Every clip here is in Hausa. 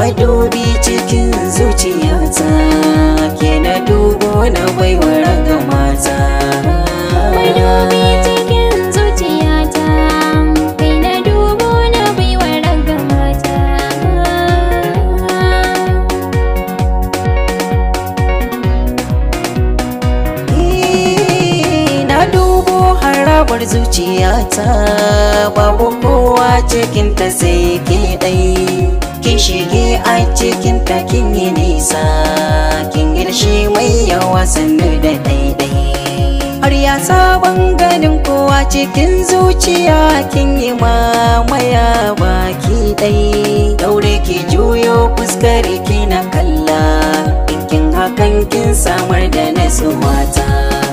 madubi cikin zuciyata ke na dubo na baiwa raga mata Madubi cikin zuciyata kai na dubo na baiwa raga mata Eh, na dubo harabar zuciyata babu kowa cikinta sai ke ɗai kin shige a cikinta kin yi nisa kin girshe mai yawa sannu da ɗaiɗai har ya sabon ganin kowa cikin zuciya kin yi mamaya baki ɗai daure ki juyo fuskar ki na kalla kin hakan kin samar da nasuwata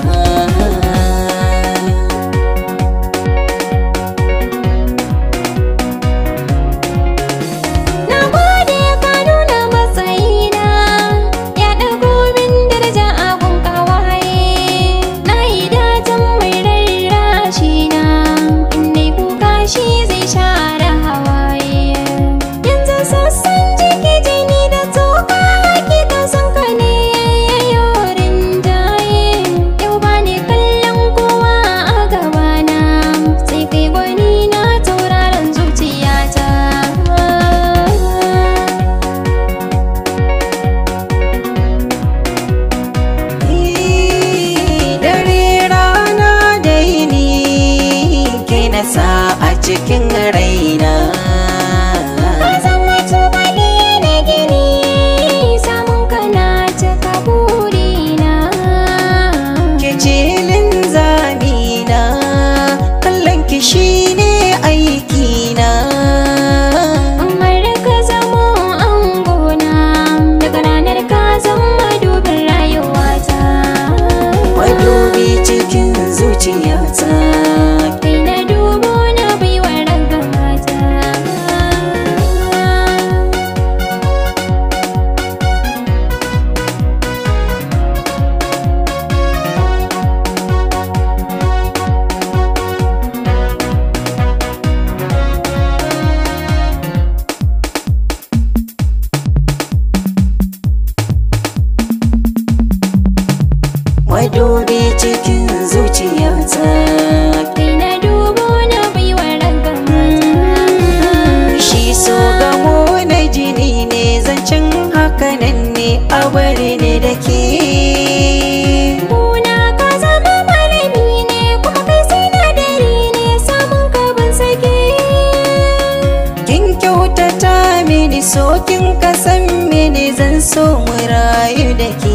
Na gode ka nuna matsayina ya ɗago min daraja abun kawaye na yi datan mai rarrashi na in dai kuka shi zai share hawaye yanzu sassan jiki jini da tsoka hakika son ka ne yayyo rinjaye yau ba ni kallon kowa a gabana sai kai gwani na tauraron zuciyata dare rana da yini ke nasa a cikin raina Ka zama tubali na gini samun kana cika burina ke cilin zamina kallon ki shine aikina Amar ka zamo angona daga ranar ka zama dubin rayuwata madubi cikin zuciyata Kai na dubo na baiwa raga mata madubi cikin zuciyata Kai na dubo na baiwa raga mata shi so gamo na jini ne zancen hakanan ne a bari ne da ke Kuna ka zama malami ne kuma kai sinadari ne samun ka ban sake kin kyautata mini so kin kasan mini zan so mu rayu da ke